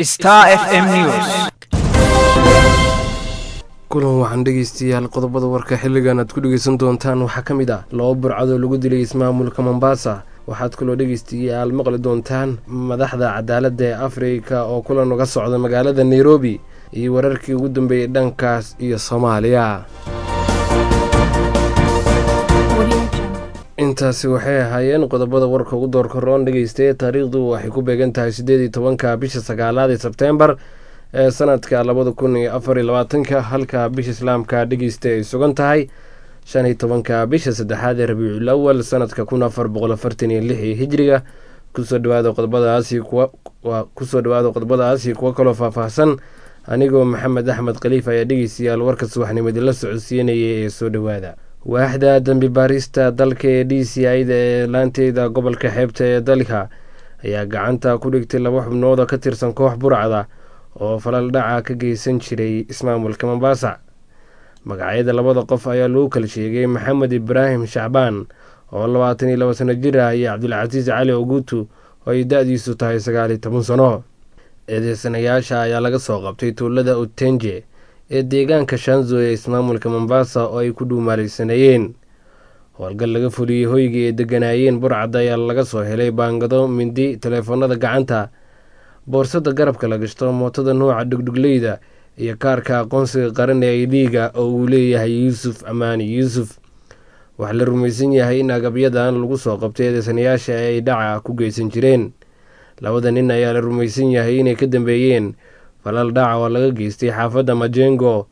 Star FM News. kulan waxaan dhegeystayaal qodobada warka xilligan aad ku dhegeysan doontaan waxaa ka mid ah laba burcadoo lagu dilay ismaamulka mombasa waxaad kaloo dhegeystayaal maqli doontaan madaxda cadaaladda ee afrika oo kulan uga socda magaalada nairobi iyo wararkii ugu dambeeyey dhankaas iyo soomaaliya intaasi waxay ahaayeen qodobada warka ugu doorka roon dhegeystaye taariikhdu waxay ku beegan tahay siddeed iyo tobanka bisha sagaalaad ee sebteembar ee sanadka labada kun iyo afar iyo labaatanka halka bisha islaamka dhegeysta ay sugan tahay shan iyo tobanka bisha saddexaad ee rabiicul awal sanadka kun afar boqol afartan iyo lix iyo hijriga kusoo dhawaada qodobadaasi kuwa kusoo dhawaada qodobadaasi kuwo kaloo faahfaahsan anigoo maxamed axmed khaliif ayaa dhegeystayaal warka subaxnimadi la socodsiinayay ee soo dhowaada waaxda dambi baarista dalka ee d c i-da ee laanteeda gobolka xeebta ee dalka ayaa gacanta ku dhigtay laba xubnood oo ka tirsan koox burcada oo falal dhaca ka geysan jiray ismaamulka mombasa magacyada labada qof ayaa lagu kala sheegay maxamed ibraahim shacbaan oo labaatan iyo laba sano jir ah iyo cabdulcasiis cali oguutu oo ay da-diisu tahay sagaal iyo toban sano eedeysanayaasha ayaa laga soo qabtay tuulada utenje ee deegaanka shanzo ee ismaamulka mombasa oo ay ku dhuumaalaysanayeen howlgal laga fuliyey hoyga ee deganaayeen burcadda ayaa laga soo helay baangado mindi taleefoonada gacanta boorsada garabka la gashto mootada nuuca dhugdhugleyda iyo kaarka aqoonsiga qaran ee idhiiga oo uu leeyahay yuusuf amaani yuusuf waxaa la rumaysan yahay in agabyadan lagu soo qabtay eedeysanayaasha ay dhaca ku geysan jireen labada nin ayaa la rumaysan yahay inay ka dambeeyeen falal dhaca oo laga geystay xaafadda majengo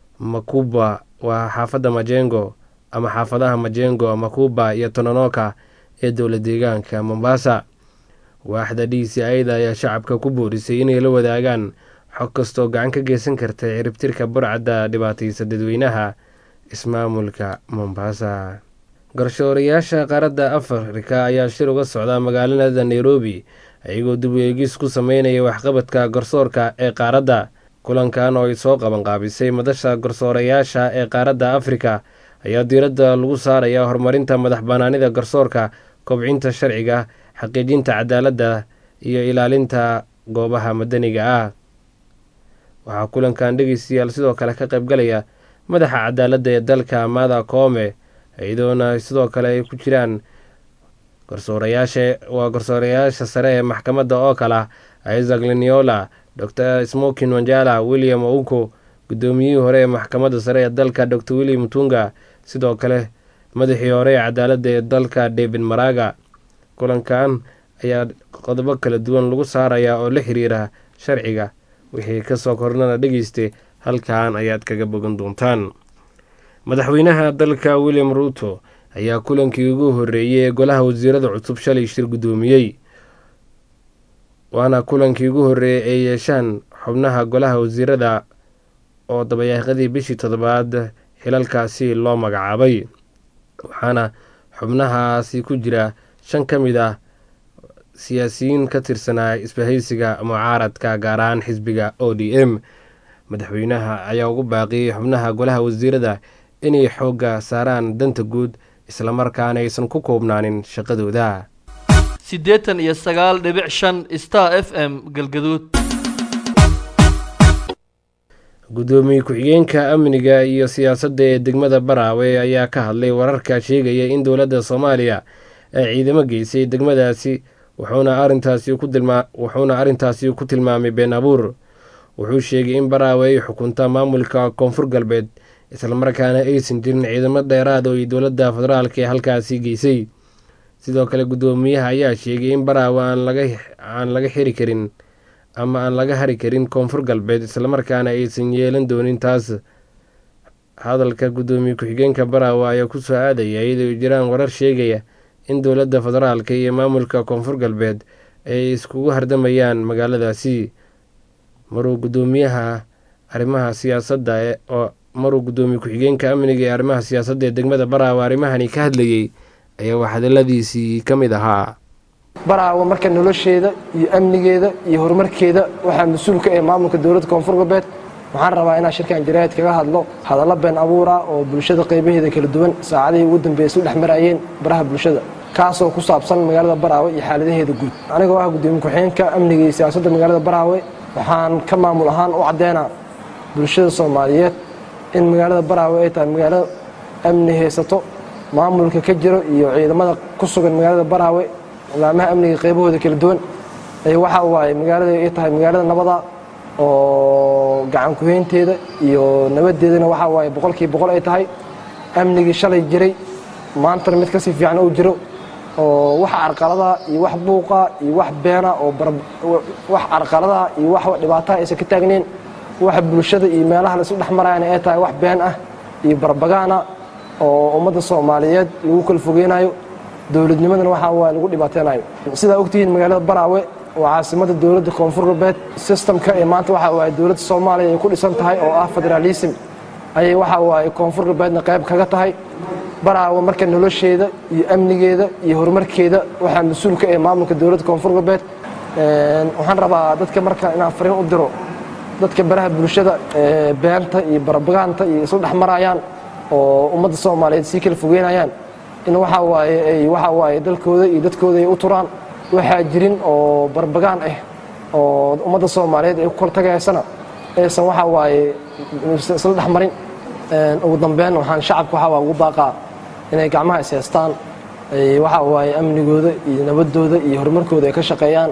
makuba waa xaafadda majengo ama xaafadaha majengo makuba iyo tononoka ee dowla deegaanka mombasa waaxda d c i-da ayaa shacabka ku boorisay inay la wadaagaan xog kastoo gacan ka geysan karta ciribtirka burcadda dhibaataysa dadweynaha ismaamulka mombasa garshoorayaasha qaaradda afrika ayaa shir uga socda magaalada nairobi iyagoo dib u eegis ku sameynaya waxqabadka garsoorka ee qaaradda kulankan oo ay soo qabanqaabisay madasha garsoorayaasha ee qaaradda afrika ayaa diiradda lagu saaraya horumarinta madax banaanida garsoorka kobcinta sharciga xaqiijinta cadaaladda iyo ilaalinta goobaha madaniga ah waxaa kulankan dhegeystayaal sidoo kale ka qaybgalaya madaxa cadaaladda ee dalka mada koome iyadoona sidoo kale ay ku jiraan garsoorayaasha waa garsoorayaasha sare ee maxkamadda oo kala isaac leniola dor smokin wanjala william ouko guddoomiyihii hore ee maxkamadda sare ee dalka dor william tunga sidoo kale madaxii hore ee cadaaladda ee dalka david maraga kulankan ayaa qodobo kala duwan lagu saarayaa oo la xiriira sharciga wixii kasoo kornana dhegeysta halkan ayaad kaga bogan doontaan madaxweynaha dalka william ruuto ayaa kulankii ugu horeeyey ee golaha wasiirada cusub shalay shir guddoomiyey waana kulankii ugu horeeyey ay yeeshaan xubnaha golaha wasiirada oo dabayaaqadii bishii toddobaad xilalkaasi loo magacaabay waxaana xubnahaasi ku jira shan ka mid ah siyaasiyiin ka tirsanaa isbahaysiga mucaaradka gaar ahaan xisbiga o d m madaxweynaha ayaa ugu baaqiyey xubnaha golaha wasiirada inay xoogga saaraan danta guud islamarkaana aysan ku koobnaanin shaqadooda siddeetan iyo sagaal dhibic shan star f m galgaduud guddoomiye ku-xigeenka amniga iyo siyaasadda ee degmada baraawe ayaa ka hadlay wararka sheegaya in dowladda soomaaliya ay ciidamo geysay degmadaasi wuxuuna arrintaasi ku tilmaamay been abuur wuxuu sheegay in baraawe ay xukunta maamulka koonfur galbeed islamarkaana aysan jirin ciidamo dheeraad oo ay dowladda federaalk ee halkaasi geysay sidoo kale guddoomiyaha ayaa sheegay in baraawe aan laga xiri karin ama aan laga hari karin koonfur galbeed islamarkaana aysan yeelan doonin taas hadalka guddoomiye ku-xigeenka baraawe ayaa kusoo aadaya iyadoo ay jiraan warar sheegaya in dowladda federaalk iyo maamulka koonfur galbeed ay iskugu hardamayaan magaaladaasi maruu guddoomiyaha arrimaha siyaasadda oo maruu guddoomiye ku-xigeenka amniga ee arrimaha siyaasadda ee degmada baraawe arrimahani ka hadlayey ayaa wax hadaladiisii ka mid ahaa baraawe marka nolosheeda iyo amnigeeda iyo horumarkeeda waxaa mas-uul ka ah maamulka dowladda koonfur galbeed waxaan rabaa inaan shirkan jaraa'id kaga hadlo hadallo been abuura oo bulshada qaybaheeda kala duwan saacadihii ugu dambeeyay isu dhex marayeen baraha bulshada kaasoo ku saabsan magaalada baraawe iyo xaaladaheeda guud anigoo ah gudoomiye ku-xigeenka amniga iyo siyaasadda magaalada baraawe waxaan ka maamul ahaan u caddeynaa bulshada soomaaliyeed in magaalada baraawe ay tahay magaalo amni haysato maamulka ka jiro iyo ciidamada ku sugan magaalada baraawe laamaha amniga qaybahooda kala duwan waxa waaye magaalada ay tahay magaalada nabada oo gacan kuheynteeda iyo nabadeedana waxa waaye boqolkii boqol ay tahay amnigii shalay jiray maantana mid kasii fiican uu jiro oo wax carqaladaha iyo wax buuqa iyo wax beena oo wax carqaladaha iyo wax dhibaataha aysan ka taagnayn waxa bulshada iyo meelaha la isu dhex marayana ay tahay wax been ah iyo barbagaana oo ummadda soomaaliyeed lagu kala fogeynayo dowladnimadana waxa waaye lagu dhibaateynayo sidaa ogtihiin magaalada baraawe waa caasimada dowladda koonfur galbeed sistamka ee maanta waxa waaye dowladda soomaaliya ay ku dhisan tahay oo ah federaalism ayay waxa waaye koonfur galbeedna qayb kaga tahay baraawe marka nolosheeda iyo amnigeeda iyo horumarkeeda waxaa mas-uulka ee maamulka dowladda koonfur galbeed waxaan rabaa dadka marka inaan fariin u diro dadka baraha bulshada beenta iyo barbagaanta iyo isla dhex marayaan oo ummadda soomaaliyeed sii kala fogeynayaan in waxa waaye ay waxa waaye dalkooda iyo dadkooda ay u turaan waxaa jirin oo barbagaan ah oo ummadda soomaaliyeed ay ku kala tagaysana aysan waxa waaye isla dhex marin ugu dambeyn waxaan shacabka waxa waa ugu baaqaa inay gacmaha is haystaan waxa waaye amnigooda iyo nabadooda iyo horumarkooda ay ka shaqeeyaan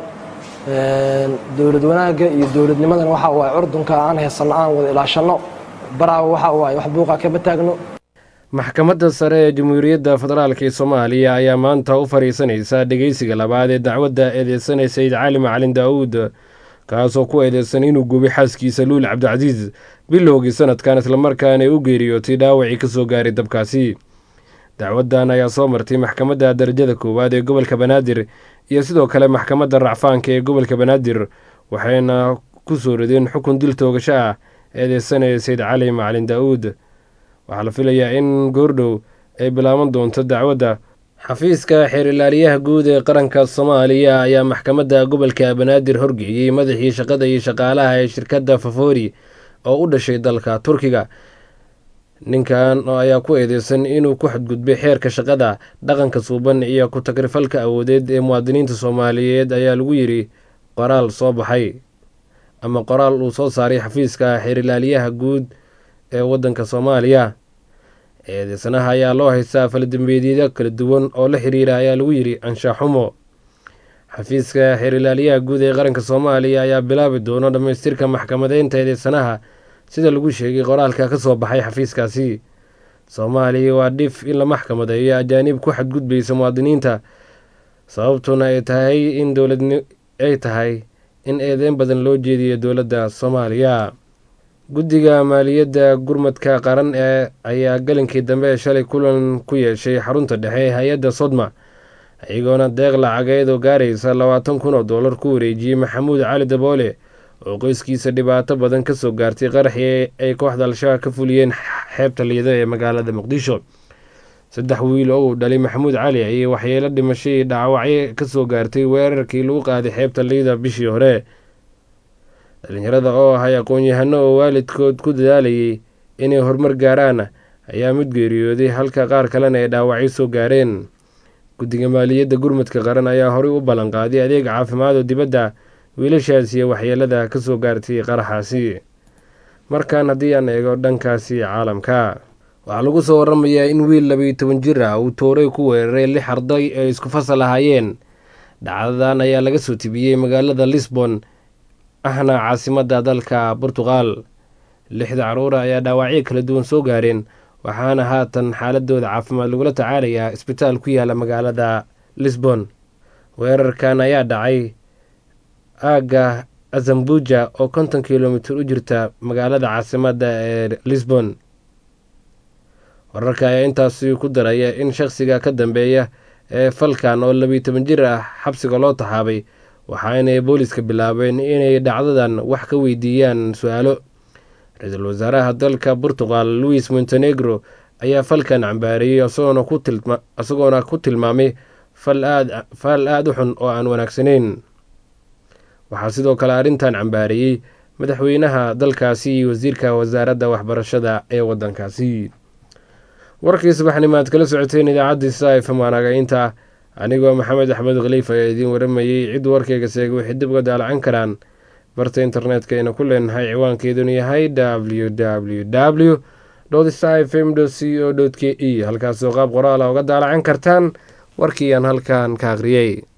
dowlad wanaagga iyo dowladnimadana waxa waaye curdunka aan haysanno aan wada ilaashanno baraawa waxa waaye wax buuqa kama taagno maxkamadda sare ee jamhuuriyadda federaalk ee soomaaliya ayaa maanta u fadhiisanaysa dhegeysiga labaad ee dacwadda eedeysanay sayid cali macalin daawuud kaasoo ku eedeysan inuu gubay xaaskiisa luul cabdicasiis bilowgii sanadkan islamarkaana ay u geeriyootay dhaawacii ka soo gaaray dabkaasi dacwaddan ayaa soo martay maxkamadda darajada koowaad ee gobolka banaadir iyo sidoo kale maxkamadda racfaanka ee gobolka banaadir waxayna ku soo rideen xukun dil toogasho ah eedeysanaya sayid cali macalin daa'uud waxaa la filayaa in goordhow ay bilaaban doonto dacwadda xafiiska xeerilaaliyaha guud ee qaranka soomaaliya ayaa maxkamadda gobolka banaadir horgeeyey madaxii shaqada iyo shaqaalaha ee shirkadda fafori oo u dhashay dalka turkiga ninkan ayaa ku eedeysan inuu ku xadgudbay xeerka shaqada dhaqanka suuban iyo ku-tagrifalka awoodeed ee muwaadiniinta soomaaliyeed ayaa lagu yidhi qoraal soo baxay ama qoraal uu soo saaray xafiiska xeerilaaliyaha guud ee waddanka soomaaliya eedeysanaha ayaa loo haystaa faladembeedyada kala duwan oo la xiriira ayaa lagu yidhi anshaxumo xafiiska xeerilaaliyaha guud ee qaranka soomaaliya ayaa bilaabi doono dhammaystirka maxkamadeynta eedeysanaha sida lagu sheegay qoraalka ka soo baxay xafiiskaasi soomaaliya waa dhif in la maxkamadeeyo ajaanib ku xadgudbaysa muwaadiniinta sababtuna ay tahay in dowlad ay tahay in eedeyn badan loo jeediyo dowladda soomaaliya guddiga maaliyadda gurmadka qaran ee ayaa galinkii dambe shalay kulan ku yeeshay xarunta dhexe ee hay-adda sodma iyagoona deeq lacageed oo gaaraysa labaatan kun oo dollar ku wareejiyey maxamuud cali daboole oo qoyskiisa dhibaato badan ka soo gaartay qaraxii ay kooxda al-shabaab ka fuliyeen xeebta liida ee magaalada muqdisho saddex wiil oo uu dhalay maxamuud cali ayay waxyeelo dhimashay dhaawacyo ka soo gaartay weerarkii lagu qaaday xeebta liida bishii hore dhalinyarada oo ahay aqoon-yahano oo waalidkood ku dadaalayay inay horumar gaaraan ayaa mid geeriyooday halka qaar kalena ay dhaawacyo soo gaareen guddiga maaliyadda gurmadka qaran ayaa horey u ballanqaaday adeeg caafimaad oo dibadda wiilashaas iyo waxyeelada ka soo gaartay qaraxaasi markan haddii aan eego dhankaasi caalamka waxaa lagu soo waramayaa in wiil labayo toban jir ah uu tooray ku weeraray lix arday ay isku fasal ahaayeen dhacdadan ayaa laga soo tibiyey magaalada lisbon ahna caasimadda dalka burtuqal lixda caruura ayaa dhaawacyo kala duwan soo gaareen waxaana haatan xaaladooda caafimaad lagula tacaalayaa isbitaal ku yaala magaalada lisbon weerarkan ayaa dhacay aagga azambuja oo konton kilomitir u jirta magaalada caasimadda ee lisbon wararka ayaa intaasi ku daraya in shaqsiga ka dambeeya ee falkan oo labiyo toban jir ah xabsiga loo taxaabay waxaanay booliska bilaabeen inay dhacdadan wax ka weydiiyaan su-aalo ra-iisul wasaaraha dalka portugal louis montenegro ayaa falkan cambaariyey isagoona ku tilmaamay fal aada u xun oo aan wanaagsanayn waxaa sidoo kale arrintan cambaariyey madaxweynaha dalkaasi iyo wasiirka wasaaradda waxbarashada ee waddankaasi warkii subaxnimaad kala socoteen idaacadii sa famaanaga inta anigoo maxamed axmed khaliif ayaa idiin waramayey cid warkayga seegay waxay dib uga daalacan karaan barta internetka ayna ku leenahay ciwaankeeduna yahay w w w star f m c o k e halkaasoo qaab qoraala uga daalacan kartaan warkii aan halkan ka akhriyey